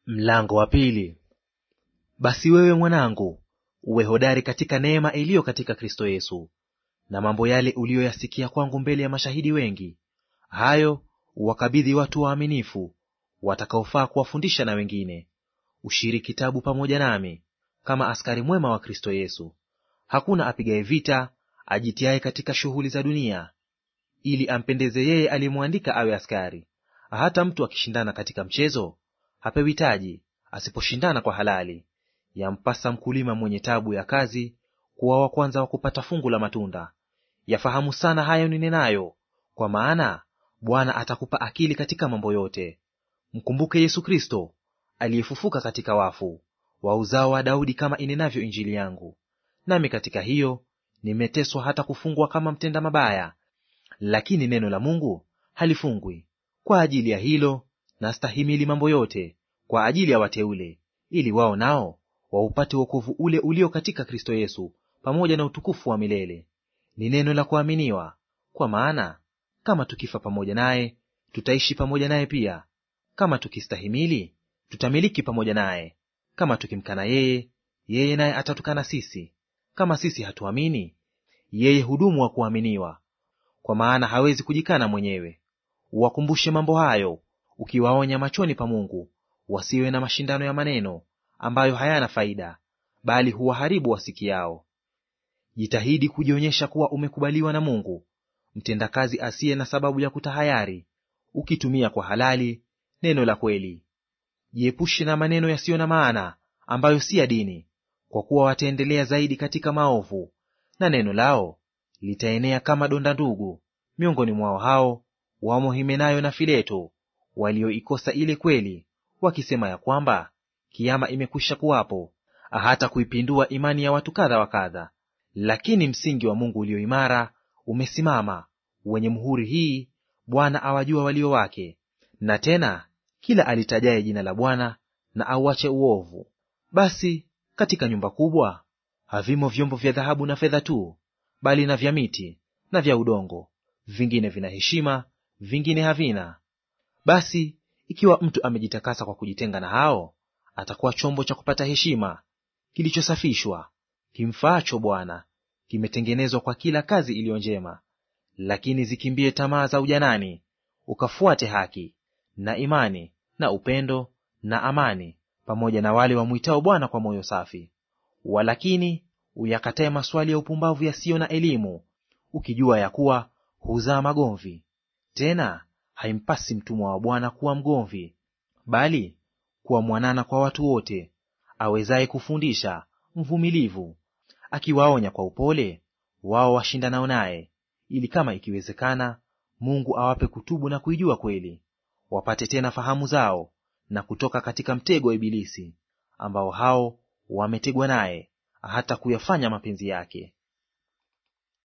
Mlango wa pili. Basi wewe mwanangu, uwe hodari katika neema iliyo katika Kristo Yesu. Na mambo yale uliyoyasikia kwangu mbele ya mashahidi wengi, hayo uwakabidhi watu waaminifu, watakaofaa kuwafundisha na wengine. Ushiriki tabu pamoja nami, kama askari mwema wa Kristo Yesu. Hakuna apigaye vita ajitiaye katika shughuli za dunia, ili ampendeze yeye aliyemwandika awe askari. Hata mtu akishindana katika mchezo hapewi taji, asiposhindana kwa halali. Yampasa mkulima mwenye tabu ya kazi kuwa wa kwanza wa kupata fungu la matunda. Yafahamu sana hayo ninenayo, kwa maana Bwana atakupa akili katika mambo yote. Mkumbuke Yesu Kristo aliyefufuka katika wafu, wa uzao wa Daudi, kama inenavyo Injili yangu. Nami katika hiyo nimeteswa hata kufungwa kama mtenda mabaya, lakini neno la Mungu halifungwi. Kwa ajili ya hilo nastahimili mambo yote kwa ajili ya wateule, ili wao nao waupate wokovu ule ulio katika Kristo Yesu, pamoja na utukufu wa milele. Ni neno la kuaminiwa. Kwa maana kama tukifa pamoja naye, tutaishi pamoja naye pia; kama tukistahimili, tutamiliki pamoja naye; kama tukimkana yeye, yeye naye atatukana sisi; kama sisi hatuamini, yeye hudumu wa kuaminiwa, kwa maana hawezi kujikana mwenyewe. Uwakumbushe mambo hayo, ukiwaonya machoni pa Mungu, wasiwe na mashindano ya maneno ambayo hayana faida, bali huwaharibu wasikiao. Jitahidi kujionyesha kuwa umekubaliwa na Mungu, mtendakazi asiye na sababu ya kutahayari, ukitumia kwa halali neno la kweli. Jiepushe na maneno yasiyo na maana ambayo si ya dini, kwa kuwa wataendelea zaidi katika maovu, na neno lao litaenea kama donda ndugu. Miongoni mwao hao wamo Himenayo na Fileto, walioikosa ile kweli, wakisema ya kwamba kiama imekwisha kuwapo, hata kuipindua imani ya watu kadha wa kadha. Lakini msingi wa Mungu ulio imara umesimama, wenye muhuri hii, Bwana awajua walio wake. Na tena kila alitajaye jina la Bwana na auache uovu. Basi katika nyumba kubwa havimo vyombo vya dhahabu na fedha tu, bali na vya miti na vya udongo; vingine vina heshima, vingine havina. Basi ikiwa mtu amejitakasa kwa kujitenga na hao, atakuwa chombo cha kupata heshima, kilichosafishwa, kimfaacho Bwana, kimetengenezwa kwa kila kazi iliyo njema. Lakini zikimbie tamaa za ujanani, ukafuate haki na imani na upendo na amani, pamoja na wale wamwitao Bwana kwa moyo safi. Walakini uyakatae maswali ya upumbavu yasiyo na elimu, ukijua ya kuwa huzaa magomvi. Tena haimpasi mtumwa wa Bwana kuwa mgomvi, bali kuwa mwanana kwa watu wote, awezaye kufundisha, mvumilivu, akiwaonya kwa upole wao washindanao naye, ili kama ikiwezekana Mungu awape kutubu na kuijua kweli, wapate tena fahamu zao, na kutoka katika mtego wa Ibilisi, ambao hao wametegwa naye, hata kuyafanya mapenzi yake.